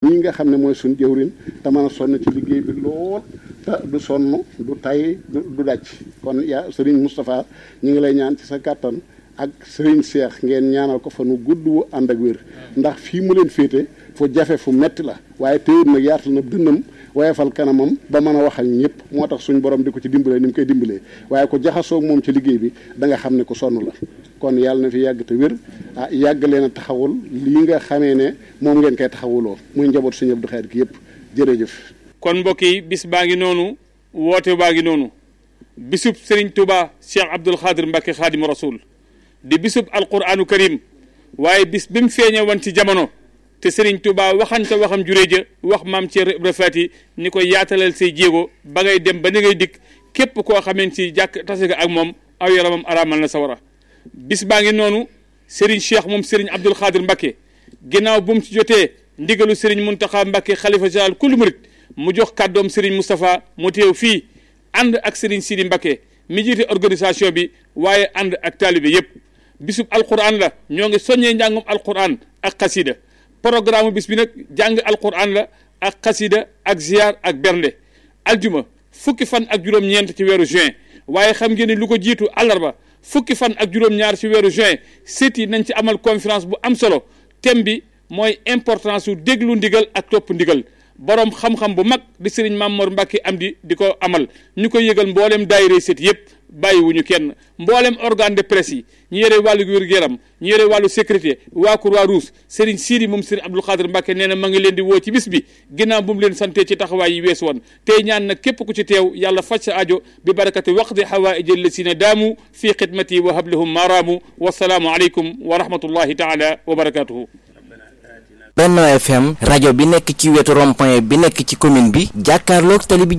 mii nga xam ne mooy suñ jëwrin te mën a sonn ci liggéey bi lool te du sonn du tay du dàcc kon yaa sëriñ Moustapha ñu ngi lay ñaan ci sa kàttan ak sëriñ Seex ngeen ñaanal ko fa nu gudd wu ànd ak wér ndax fii mu leen féete fu jafe fu metti la waaye téyit nag yaatal na dënnam wayefal kanamam ba mën a wax ak ñëpp moo tax suñ borom di ko ci dimbalee ni mu koy dimbalee waaye ko jaxasoog moom ci liggéey bi da nga xam ne ku sonn la kon yàlla na fi yàgg te wér ah yàgg leen a taxawul lii nga xamee ne moom ngeen koy taxawuloo muy njaboot suñu Abdou Khadre gi yëpp jërëjëf kon mbokk yi bis baa ngi noonu woote baa ngi noonu bisub Serigne Touba Cheikh Abdoul Khadre Mbacke Khadim Rasoul di bisub alquranu karim waaye bis bi mu feeñe woon ci jamono te Serigne Touba waxante waxam juree ja wax maam Thierno Ibra Fati ni ko yaatalal say jéego ba ngay dem ba ni ngay dikk képp koo xameen ci jàkk tase ga ak moom aw yaramam araamal na sawara bis baa ngi noonu Serigne Cheikh moom Serigne Abdoul Khadre Mbacke ginnaaw bu mu ci jotee ndigalu Serigne Mountakha Mbacke xalifa général kullu murit mu jox kàddoom Serigne Moustapha mu teew fii ànd ak Serigne Sidi Mbacke mi jiite organisation bi waaye ànd ak taalibe yépp bisub alquran la ñoo ngi soññee njàngum alquran ak xasida programme bis bi nag jàng alquran la ak xasida ak ziar ak bernde aljuma fukki fan ak juróom-ñeent ci weeru juin waaye xam ngeen ni lu ko jiitu àllarba fukki fan ak juróom-ñaar ci weeru juin sët yi nañ ci amal conférence bu am solo thème bi mooy importance su déglu ndigal ak topp ndigal borom xam-xam bu mag di sëriñ Mamor Mbacke am di di ko amal ñu koy yëgal mboolem daayira sët yëpp bàyyiwuñu kenn mboolem organe de presse yi ñu yore wàllu wér-gu-yaram ñu yore wàllu sécurité waa Croix-Rouge sëriñ Sidi moom sëriñ Abdoul Khadre Mbacke nee na ma ngi leen di woo ci bis bi ginnaaw bu mu leen sante ci taxawaay yi weesu woon tey ñaan nag képp ku ci teew yàlla faj sa ajo bi barakati waqdi hawaïji allasina daamu fii xidmati wa hablahum maaraamu wasalaamu aleykum wa rahmatullahi taala wa barakatuhu Benno FM rajo bi nekk ci wetu rond-point bi nekk ci commune bi jàkkaarloog tali bi